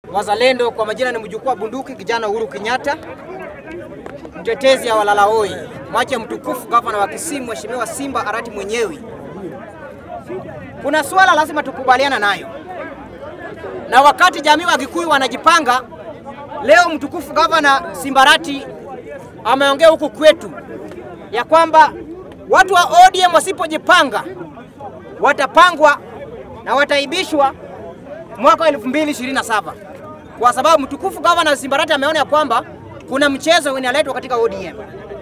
wazalendo. Kwa majina ni mjukuu wa bunduki kijana Uhuru Kenyatta, mtetezi ya walalahoi, mwache mtukufu gavana wa Kisii Mheshimiwa Simba Arati mwenyewe. Kuna swala lazima tukubaliana nayo, na wakati jamii wa Gikuyu wanajipanga leo, mtukufu gavana Simbarati ameongea huku kwetu ya kwamba watu wa ODM wasipojipanga watapangwa na wataibishwa mwaka wa 2027 kwa sababu mtukufu gavana Simbarati ameona ya kwamba kuna mchezo unaletwa katika ODM.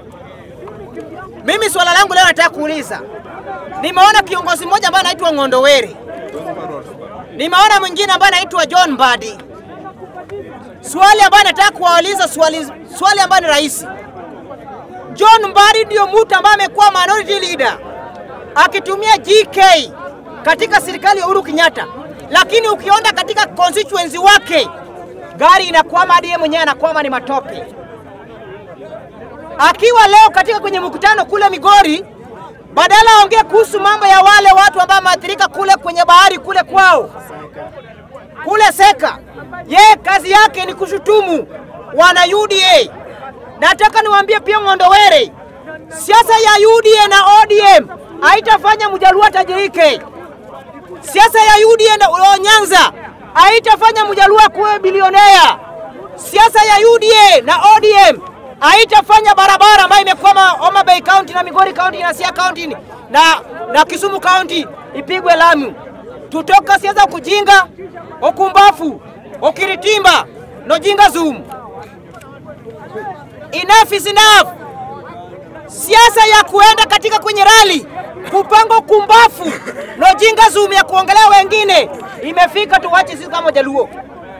Mimi swala langu leo nataka kuuliza, nimeona kiongozi mmoja ambaye anaitwa Ng'ondowere, nimeona mwingine ambaye anaitwa John Mbadi. Swali ambayo nataka kuwauliza swali, swali ambayo ni rahisi. John Mbadi ndio mtu ambaye amekuwa minority leader akitumia GK katika serikali ya Uhuru Kenyatta, lakini ukiona katika constituency wake gari inakwama, hadi yeye mwenyewe anakwama, ni matope. Akiwa leo katika kwenye mkutano kule Migori, badala aongee kuhusu mambo ya wale watu ambao wameathirika kule kwenye bahari kule kwao kule Seka, yeye kazi yake ni kushutumu wana UDA. Nataka niwaambie pia Ng'ondowere, siasa ya UDA na ODM haitafanya Mjaluo atajirike. Siasa ya UDA na Nyanza haitafanya Mjaluo kuwe bilionea. Siasa ya UDA na ODM haitafanya barabara ambayo imekwama Homa Bay County na Migori County na Siaya County na, na Kisumu County ipigwe lami. Tutoka siasa ya kujinga, ukumbafu, ukiritimba nojinga zoom. Enough is enough. Siasa ya kuenda katika kwenye rali kupanga kumbafu na ujinga zoom ya kuongelea wengine imefika, tuwache sisi kama Jaluo.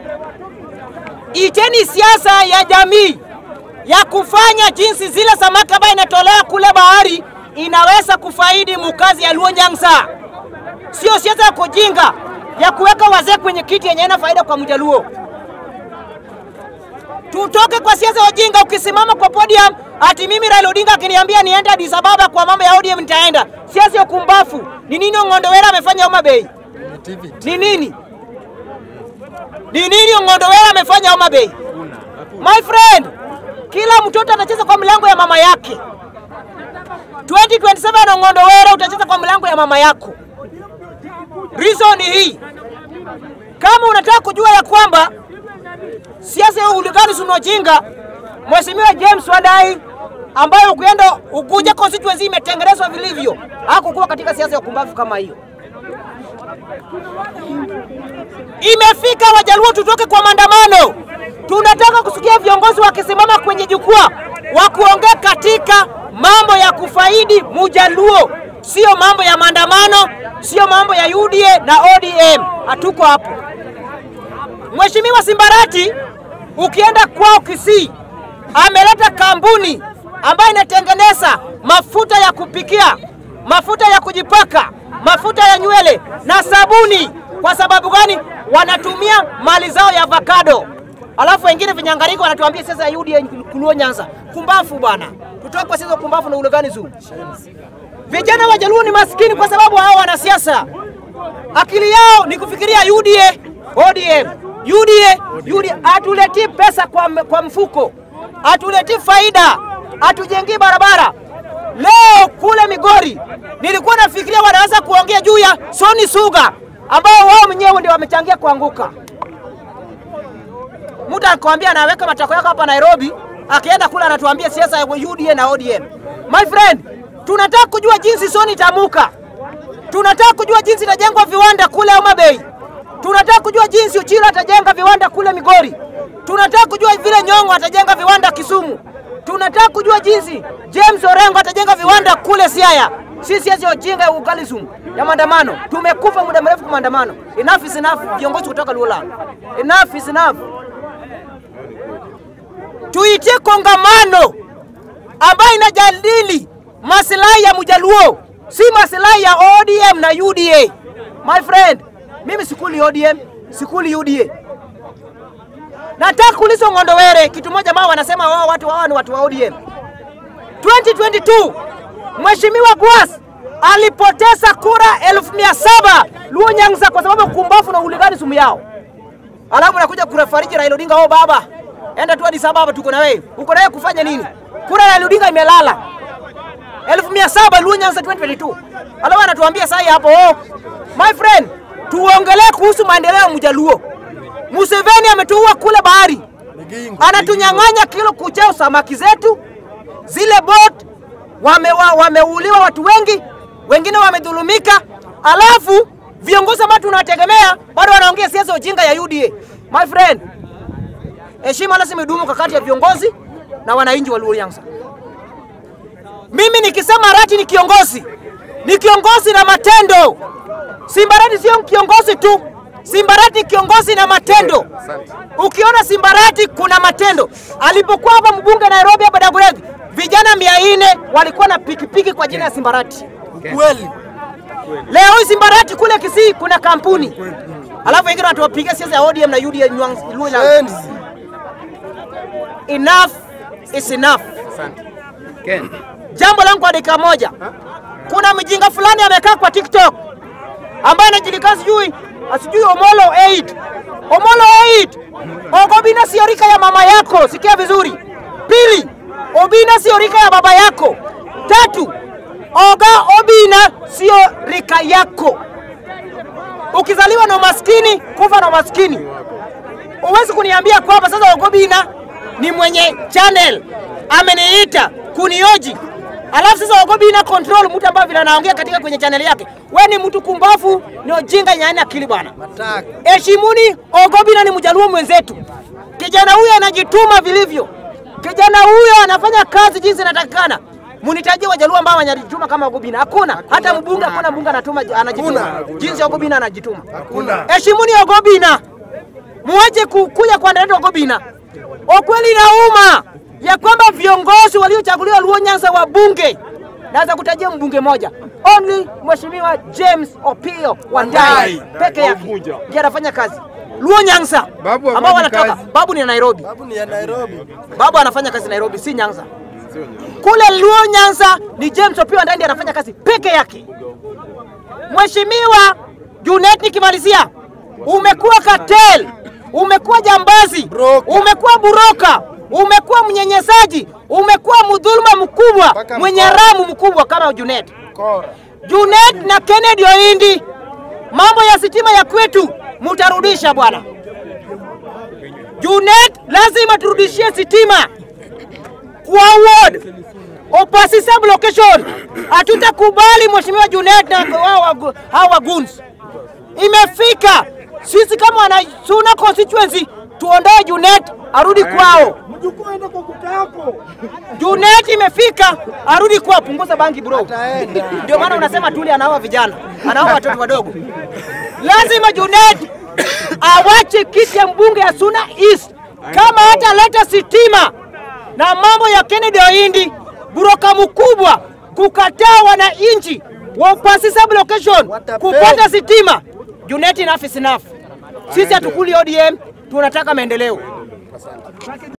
Iteni siasa ya jamii ya kufanya jinsi zile samaki ambayo inatolewa kule bahari inaweza kufaidi mukazi ya Luo Nyanza, sio siasa ya kujinga ya kuweka wazee kwenye kiti yenye ina faida kwa Mjaluo. Tutoke kwa siasa ya ujinga. Ukisimama kwa podium ati mimi Raila Odinga akiniambia niende Addis Ababa kwa mambo ya ODM nitaenda. Siasa ya kumbafu. Ni nini Ng'ondowere amefanya Homa Bay? Ni nini? Ni nini Ng'ondowere amefanya Homa Bay? My friend, kila mtoto atacheza kwa mlango ya mama yake. 2027 Ng'ondowere utacheza kwa mlango ya mama yako. Reason ni hii. Kama unataka kujua ya kwamba siasa ya uligani sunojinga, Mheshimiwa James Wadai ambayo ukienda ukuja constituency imetengenezwa vilivyo, hakukuwa katika siasa ya kumbavu kama hiyo. Imefika Wajaluo tutoke kwa maandamano. Tunataka kusikia viongozi wakisimama kwenye jukwaa wa kuongea katika mambo ya kufaidi Mujaluo, sio mambo ya maandamano, sio mambo ya UDA na ODM. Hatuko hapo. Mheshimiwa Simbarati ukienda kwao Kisii ameleta kampuni ambayo inatengeneza mafuta ya kupikia, mafuta ya kujipaka, mafuta ya nywele na sabuni. Kwa sababu gani? Wanatumia mali zao ya avocado, alafu wengine vinyangariko wanatuambia sasa ya UDA Luo Nyanza. Kumbafu bwana, tutoke kwa sasa kumbafu na ulegani zuu. Vijana wa Jaluo ni maskini kwa sababu hao wanasiasa akili yao ni kufikiria UDA, ODM UDA, UDA atuletii pesa kwa, kwa mfuko, atuletii faida, atujengii barabara. Leo kule Migori nilikuwa nafikiria wanaweza kuongea juu ya Soni Suga ambao wao wenyewe ndio wamechangia kuanguka. Mtu akwambia anaweka matako yako hapa Nairobi, akienda kule anatuambia siasa ya UDA na ODM. My friend, tunataka kujua jinsi Soni itamuka, tunataka kujua jinsi itajengwa viwanda kule Homa Bay tunataka kujua jinsi Uchilo atajenga viwanda kule Migori. Tunataka kujua vile Nyong'o atajenga viwanda Kisumu. Tunataka kujua jinsi James Orengo atajenga viwanda kule Siaya. Si siasa ya ujinga ya ugalism ya maandamano. Tumekufa muda mrefu kwa maandamano. Enough is enough, viongozi kutoka Luola. Enough is enough. Tuitie kongamano ambayo inajadili maslahi ya Mjaluo, si maslahi ya ODM na UDA. My friend, mimi sikuli ODM, sikuli UDA. Nataka kuuliza Ng'ondowere kitu moja ambao wanasema wao watu wao ni watu wa ODM. 2022 Mheshimiwa Gwas alipoteza kura elfu mia saba Luo Nyanza kwa sababu kumbafu na uligani sumu yao. alafu nakuja kufariji Raila Odinga, oh baba, enda tu Addis Ababa, tuko na wewe. Uko na wewe kufanya nini? Kura ya Raila Odinga imelala elfu mia saba Luo Nyanza 2022 alafu anatuambia sasa hapo, oh, my friend, tuongelee kuhusu maendeleo ya Mjaluo. Museveni ametuua kule bahari, anatunyang'anya kilo kucheo samaki zetu, zile boat wameuliwa wame watu wengi, wengine wamedhulumika, alafu viongozi ambao tunawategemea bado wanaongea siasa ujinga ya UDA. My friend, heshima lazima idumu kati ya viongozi na wananchi wa Luo Nyanza. Mimi nikisema Arati ni kiongozi, ni kiongozi na matendo. Simbarati sio kiongozi tu, Simbarati kiongozi na matendo. Ukiona Simbarati kuna matendo. Alipokuwa hapa mbunge Nairobi hapa Dagoretti, vijana mia nne walikuwa na pikipiki kwa jina ya Simbarati. Kweli. Leo hii Simbarati kule Kisii kuna kampuni, alafu wengine wanatuwapigia siasa ya ODM na UDA Nyang- Luo Nyanza. Enzi. Enough is enough. Ken. Jambo langu kwa dakika moja, kuna mjinga fulani amekaa kwa TikTok ambaye anajulikana sijui asijui Omolo 8 Omolo 8 Ogobina sio rika ya mama yako, sikia vizuri. Pili, Obina sio rika ya baba yako. Tatu, Oga Obina sio rika yako. Ukizaliwa na umaskini, kufa na umaskini. Huwezi kuniambia kwamba sasa Ogobina ni mwenye channel ameniita kunioji, alafu sasa Ogobina control mtu ambaye vile anaongea katika kwenye channel yake. We ni mtu kumbafu, ni ujinga nyani akili bwana. Mataka. Heshimuni Ogobina ni mjaluo mwenzetu. Kijana huyo anajituma vilivyo. Kijana huyo anafanya kazi jinsi inatakikana. Munitajie wajaluo ambao wanajituma kama Ogobina. Hakuna. Hata mbunge hakuna mbunge anatuma anajituma. Hakuna. Jinsi Ogobina anajituma. Hakuna. Heshimuni Ogobina. Muache ku- kuja kuandalia Ogobina. Ukweli inauma ya kwamba viongozi waliochaguliwa Luo Nyanza wa bunge naweza kutajia mbunge moja only Mheshimiwa James Opio Wandai Wandai. peke yake ndiye anafanya kazi Luo Nyanza Babu ambao hafanyi wanatoka kazi. babu ni Nairobi Babu ni ya Nairobi. babu anafanya kazi Nairobi si Nyanza kule Luo Nyanza ni James Opio Wandai ndiye anafanya kazi peke yake Mheshimiwa Junet, nikimalizia, umekuwa cartel, umekuwa jambazi, Broker. umekuwa buroka, umekuwa mnyenyesaji, umekuwa mdhuluma mkubwa, Mpaka mwenye mkora. ramu mkubwa kama Junet. Kora. Junet na Kennedy Oindi, mambo ya sitima ya kwetu mutarudisha bwana. Junet, lazima turudishie sitima kwa ward opasi sub location. Hatutakubali mheshimiwa Junet na hao wagu- hao waguns. Imefika sisi kama wana Suna constituency tuondoe Junet arudi kwao. Mjukuu aende kwa kuta yako. Junet imefika arudi kwao, punguza bangi bro. Ataenda. Ndio maana unasema Tuli anaoa vijana, anaoa watoto wadogo. Lazima Junet awache kiti ya mbunge ya Suna East kama hataleta sitima na mambo ya Kennedy Oindi, buroka mkubwa kukataa wananchi wa Upasi sub location Watapeli. kupata sitima. Junet enough is enough. Sisi hatukuli ODM, tunataka maendeleo.